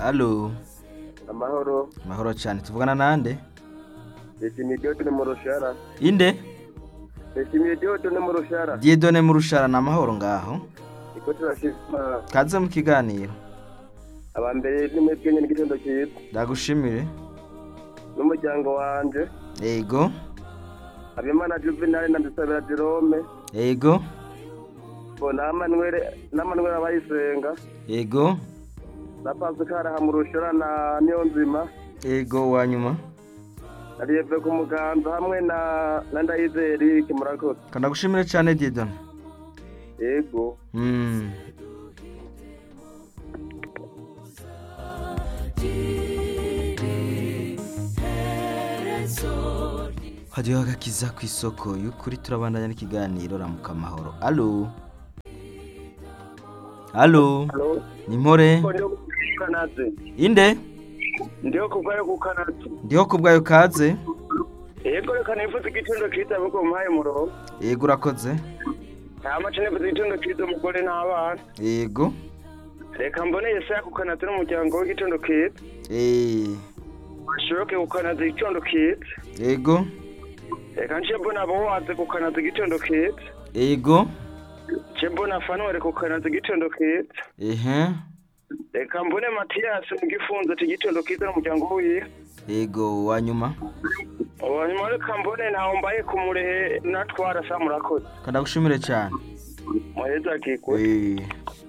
Halo. amahoro Mahoro cyane. Tuvugana nande? ndashimiye igihugu ni mu rushara Inde? ndashimiye igihugu ni mu rushara Diedone mu rushara na mahoro ngaho. niko turashima Kaze mu kiganiro. abambere ni mwebwe nyine igitondo cyiza Ndagushimire. n'umuryango wanje Ego. habimana juvenal na ndisabira jerome Ego. bo na manuel na manuel abayisenga Ego. na pascal aha mu rushara na niyonzima Ego wanyuma. na lieve ku muganza hamwe na na ndayizeye eric murakoze Kandagushimire cyane Diedone. yego Mm. hadiyo agakiza ku isoko y'ukuri turabandanya n'ikiganiro ramuka amahoro alo alo halo ni mpore ndiho kukanaze inde ndiho kuvayo kukanaze ndiho kubwayo kaze yego reka nifuza igitondo cyiza ahubwo muhaye umurongo yego urakoze nta mace nifuza igitondo cyiza umugore n'abana yego reka mbone yesaya kukanaze n'umuryango w'igitondo kiza Eh, bashoboke kukanaza igitondo kiza yego reka nce mbona bowaze kukanaza igitondo kiza yego nce mbona fanuwari kukanaza igitondo kiza ehe reka mbone matiyasi mu gifunzo ati igitondo kiza n'umuryango wiwe yego wanyuma hanyuma reka mbone ntawe mbaye ku murehe natwara sa murakoze kandagushimire cyane muheza akikwe Eh.